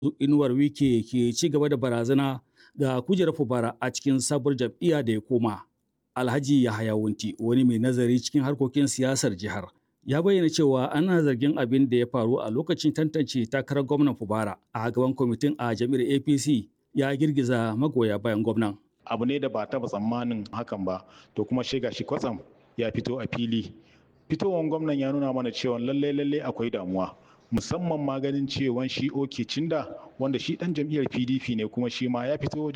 inuwar wike ke ci gaba da barazana ga kujerar fubara a cikin sabuwar jam'iyya da ya koma alhaji yahaya wunti wani mai nazari cikin harkokin siyasar jihar ya bayyana cewa ana zargin abin da ya faru a lokacin tantance takarar gwamnan fubara a gaban kwamitin a jam'iyyar apc ya girgiza magoya bayan gwamnan abu ne da ba taba tsammanin hakan ba to kuma shiga shi kwatsam ya fito a fili fitowar gwamnan ya nuna mana cewa lalle lalle akwai damuwa musamman ma ganin cewa shi oke cinda wanda shi dan jam'iyyar pdp ne kuma shi ma ya fito